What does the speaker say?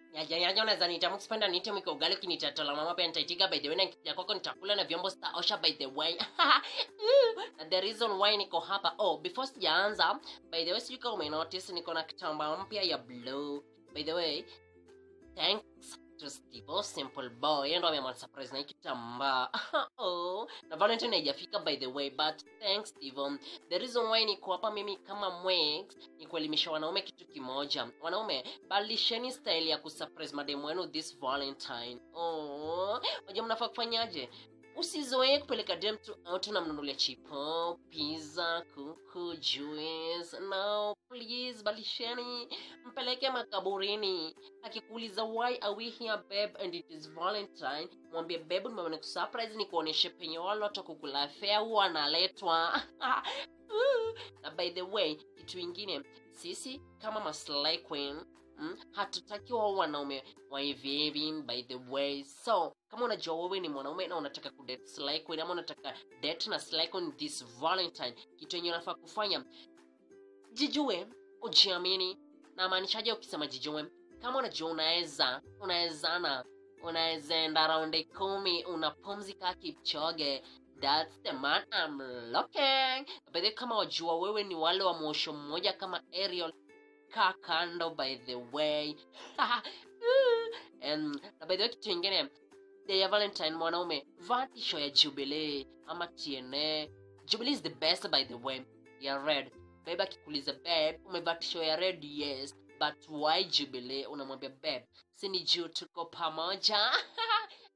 yaja yaja unaweza niita mkipenda niite mwiko ugali ukinitatola mama pia nitaitika by the way na nikija kwako nitakula na vyombo sitaosha by the way na the reason why niko hapa oh before sijaanza by the way sijui kama umenotice niko na kitambaa mpya ya blue by the way thanks to Steve Simple Boy yeye ndo ameamua surprise na hii kitambaa oh na Valentine haijafika by the way but thanks Steve the reason why niko hapa mimi kama Mwex ni kuelimisha wanaume kitu kimoja wanaume badilisheni style ya kusurprise mademu wenu this Valentine oh wajua mnafaa kufanyaje usizoee kupeleka dem tu out unamnunulia chipo pizza kuku juice no please balisheni mpeleke makaburini akikuuliza why are we here babe and it is valentine mwambie babe nimeona kusurprise ni kuonyeshe penye wale watu kukula fea huwa analetwa na by the way kitu ingine sisi kama maslahi queen mm, hatutaki wao wanaume wa hivi hivi by the way so kama unajua wewe ni mwanaume na unataka kudate Sly Queen ama unataka date na Sly Queen this valentine kitu yenye unafaa kufanya jijue ujiamini na maanishaje ukisema jijue kama unajua unaweza unawezana unaweza enda raundi kumi unapumzika kipchoge That's the man I'm looking. By the way, kama wajua wewe ni wale wa mwosho mmoja kama Ariel kaa kando by the way and, na by the way kitu ingine day ya valentine mwanaume vaa tisho ya jubilee ama tna jubilee is the best by the way ya red babe akikuuliza babe umevaa tisho ya red yes but why jubilee unamwambia babe si ni juu tuko pamoja